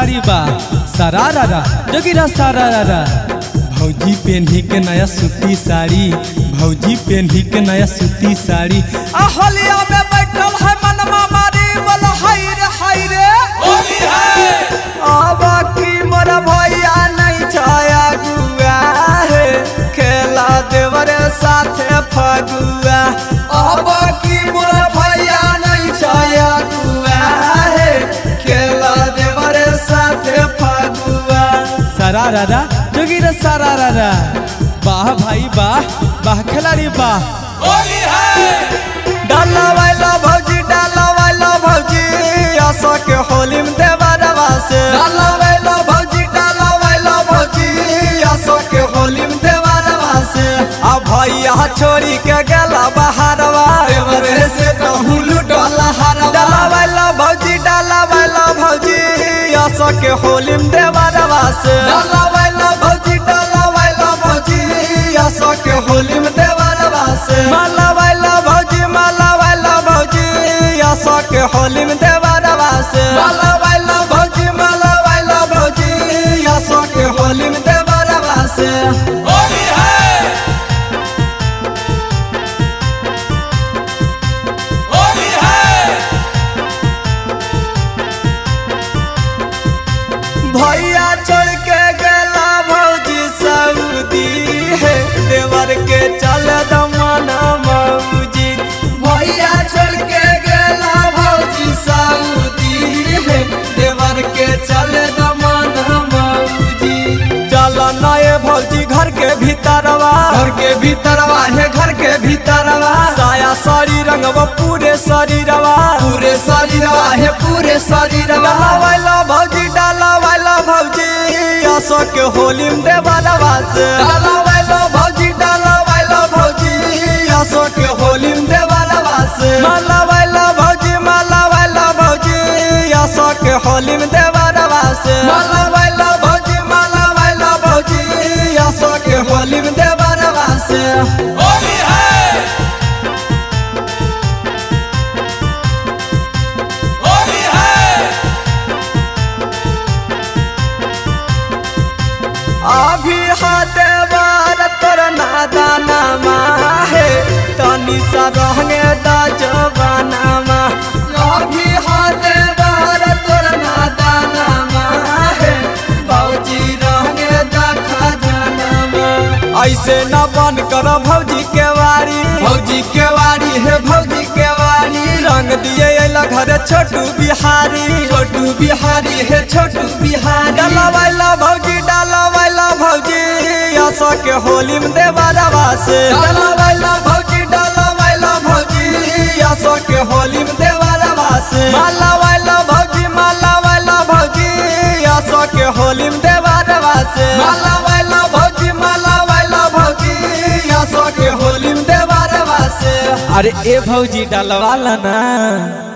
खिलाड़ी बा सरारा जोगिरा सरारा भौजी पेन्ही के नया सूती साड़ी भौजी पेन्ही के नया सूती साड़ी अहलिया में बैठल है मनमा मारी बोलो हाय रे हाय रे होली है अब की मोर भैया नहीं छाया गुआ है खेला देवर साथे फगुआ अब की मोर भैया नहीं छाया गुआ है खेला देवर साथे फगुआ सरारा जोगिरा सरारा वाह भाई वाह वाह खिलाड़ी वाह होली है डाला वाला भौजी डाला वाला भौजी आशा के होली में देवरवा से डाला वाला भौजी डाला वाला भौजी आशा के होली में देवरवा से आ भैया छोड़ी के गेला बहारवा देवरे से कहूँ लुटला हरवा डाला वाला भौजी डाला वाला भौजी आशा के होली में देवरवा से डाला वाला भौजी डाला वाला भौजी आशा के होली में देवरवा से माला वाला भौजी माला वाला भौजी आशा के होली में देवरवा से माला वाला भौजी माला वाला भौजी आशा के होली में देवरवा से होली है होली है भैया छोड़ के गेला भौजी सऊदी है देवर के चल दमना मौजी भैया छोड़ के गेला भौजी सऊदी है देवर के चल दमना मौजी चल नए भौजी घर के भीतरवा घर के भीतरवा है घर के भीतरवा साया साड़ी रंगवा पूरे शरीरवा पूरे शरीरवा है पूरे शरीरवा वाला भौजी डाला वाला भौजी आसो के होली में देवरवा से डाला वाला भौजी डाला वाला भौजी आसो के होली में देवरवा से माला वाला भौजी माला वाला भौजी आसो के होली में देवरवा से माला वाला भौजी माला वाला भौजी आसो के होली में देवरवा से होली है होली है अभी हाथे बार तोर नादाना है तनी सा रहने दा जवाना अभी हाथे बार तोर नादाना है भौजी रहने दा खजाना ऐसे न बन कर भौजी के वारी भौजी के वारी है भौजी के वारी रंग दिए अला घर छोटू बिहारी छोटू बिहारी है छोटू बिहारी डाला वाला भौजी डाला वाला भौजी आशा के होली में देवरवा से डाला वाला भौजी डाला वाला भौजी आशा के होली में देवरवा से माला वाला भौजी माला वाला भौजी आशा के होली में देवरवा से माला वाला भौजी माला वाला भौजी आशा के होली में देवरवा से अरे ए भौजी डालवाला ना